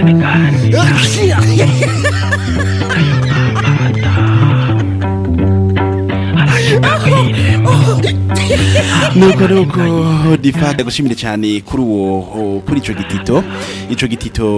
ibiganiro arashika kwirembo nuko nuko difata gushimire cyane kuri uwo kuri ico gitito ico gitito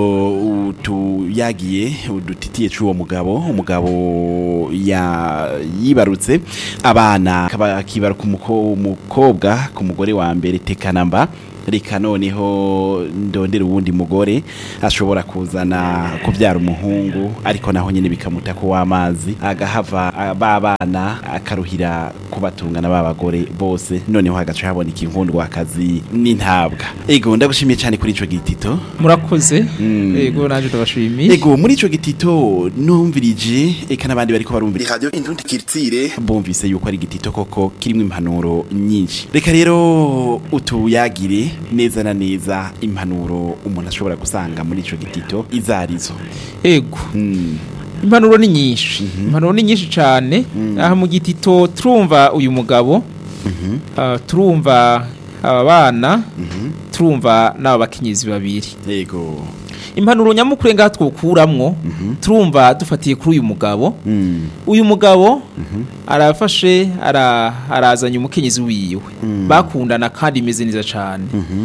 utuyagiye udutitiye c'uwo mugabo umugabo ya yibarutse abana akaba akibaruka umuko- umukobwa ku mugore wa mbere tekanamba reka noneho ndondera uwundi mugore ashobora kuzana kubyara umuhungu ariko naho nyine bikamuta ko w'amazi agahava ah, ba bana akaruhira kubatungana ba bagore bose noneho hagaca haboneka inkundwakazi n'intabwa ego ndagushimiye cyane kuri ico gitito murakoze Mm. yego naje ndabashimiye ego muri ico gitito numvirije eka n'abandi bariko barumvira radio indundi kiritsire bumvise yuko ari igitito koko kirimo impanuro nyinshi reka rero utuyagire neza na neza impanuro umuntu ashobora gusanga muri ico gitito izarizo yego mm. impanuro ni nyinshi impanuro ni nyinshi cyane aha mu gitito turumva uyu mugabo ah, turumva aba bana turumva n'aba bakenyezi babiri ego impanuro nyamukuru ngaha twokuramwo turumva dufatiye kuri uyu mugabo mm. uyu mugabo arafashe ara- arazanye umukenyezi wiwe bakundana kandi imeze neza cyane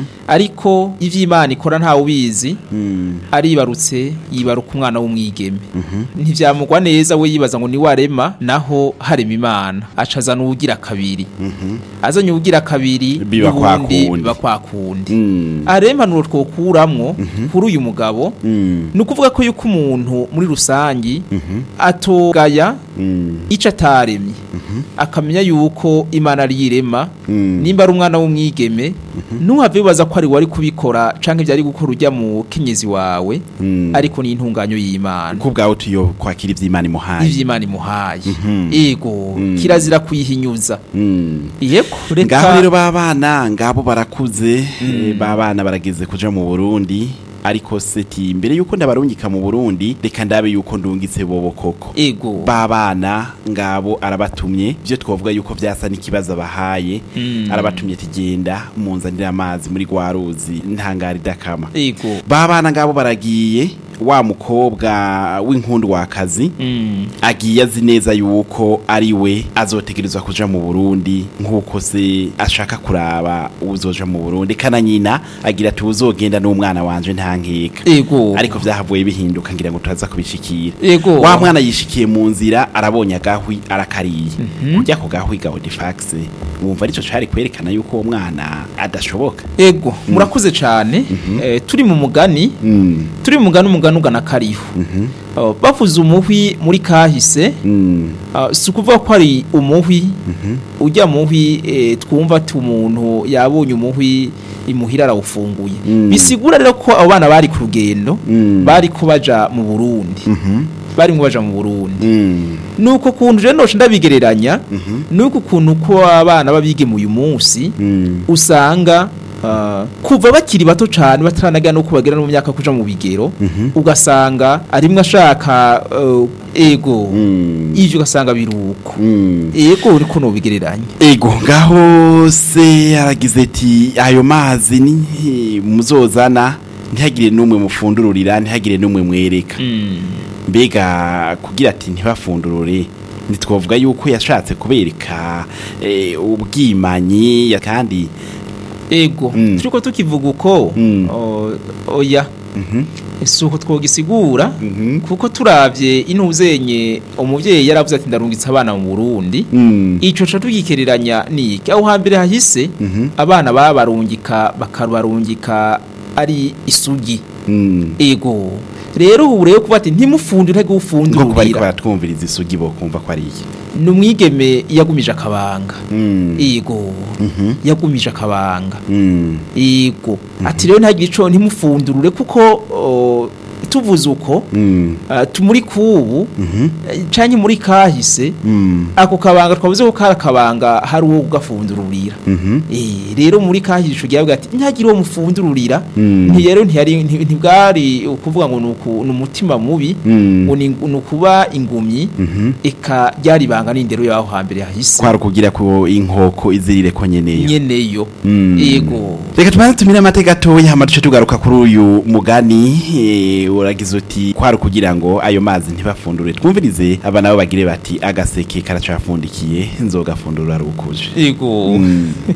ariko ivy'imana ikora ntawe ubizi Mm. aribarutse yibaruka umwana w'umwigeme ntivyamugwa neza we yibaza ngo ni warema naho harema imana aca azana uwugira kabiri azanye uwugira kabiri Biba kwa n'ubundi kundi. biba kwa kundi Mm. aha impanuro twokuramwo kuri uyu mugabo Mm. ni ukuvuga ko yuko umuntu muri rusangi atogaya Mm. ico ataremye akamenya yuko imana ari yirema Mm. nimba ari umwana w'umwigeme ntuhave wibaza ko ari wari kubikora canke vyari gukora urya mu kenyezi wawe Mm. ariko ni intunganyo y'imana ko ubwawe tuyo kwakira ivy'imana imuhaye ivy'imana imuhaye Mhm. ego Mm. kirazira kuyihinyuza Mm. yego ngaho rero reka babana ngabo barakuze eh, babana barageze kuja mu Burundi ariko seti mbere yuko ndabarungika mu Burundi reka ndabe yuko ndungitse bobo koko ego babana ngabo arabatumye byo twavuga yuko byasa n'ikibazo bahaye Mm. arabatumye tugenda munzanira amazi muri gwa ruzi ntangari dakama ego babana ngabo baragiye wa mukobwa w'inkundwakazi Mm. agiye azi neza yuko ari we azotegerezwa kuja mu Burundi nk'uko se ashaka kuraba uzoja mu Burundi kana nyina agira ati uzogenda n'umwana wanje ntankeka ego ariko vyahavuye bihinduka ngira ngo turaza kubishikira ego wa mwana yishikiye mu nzira arabonye agahwi arakariye kujya ku gahwi ga Odifax wumva arico cari kwerekana yuko uwo mwana adashoboka ego murakuze cyane Eh, turi mu mugani mm. turi mu mugani umugani ugana kariho Mhm. Uh, bavuze umuhwi muri kahise Mm. uh, si ukuvuga ko ari umuhwi ujya muhwi eh, twumva ati umuntu yabonye umuhwi imuhira arawufunguye Mm. bisigura rero ko abo bana bari ku rugendo Mm. bari ko baja mu burundi Mhm. bari ngo baja mu burundi Mm. nuko kuntu rero noce ndabigereranya Mhm. nuko ukuntu ko abana babigeme uyu munsi Mm. usanga uh, kuva bakiri bato cyane bataranagera no kubagera no mu myaka kuja mu bigero Mhm. ugasanga arimwe ashaka uh, ego Mm. ivyo ugasanga biruko Mm. ego uriko nobigereranya ego ngaho se aragize ati ayo mazi ni muzozana ntihagire n'umwe mufundururira ntihagire n'umwe mwereka mbega kugira ati ntibafundurure ntitwavuga yuko yashatse kubereka eh, ubwimanyi ya- kandi ego Mm. turiko tukivuga uko Mm. o- oya Mhm. si uko twogisigura Mhm. kuko turavye intuzenye umuvyeyi yaravuze ati ndarungitse abana mu burundi Mm. ico ca tugikereranya niki aho hambere hahise Mhm. abana babarungika bakabarungika ari isugi Mm. ego rero ubu rero kuba ati ntimufundure nko kuba ariko ufundurira baratwumviriza isugi bo kumva ko ari iki ni umwigeme yagumije akabanga Mm. ego Mhm. yagumije akabanga Mm. ego ati rero ntagire ico ntimufundurure kuko o, tuvuze uko Mm. uh, tumuri kubu Mhm. eh, canke muri kahise Mm. ako kabanga twavuze ko kari akabanga hari uwo gafundururira Mhm. Eh, rero muri kahise ico gihe ati ntihagire uwo mufundururira Mm. nti rero ntiyari nti- ntibwari ukuvuga ngo nuku- ni umutima mubi Mm. ngo ni ni ukuba ingumyi Mhm. eka ryari ibanga n'indero yaho hambere hahise kwari ukugira ko inkoko izirire ko nyeneyo nyeneyo Mm. yego reka tubanze tumire amateka gatoya hama duce tugaruka kuri uyu mugani eh, uragize uti kwari kugira ngo ayo mazi ntibafundure twumvirize aba nabo bagire bati agaseke karacafundikiye nzogafundura rukuje yego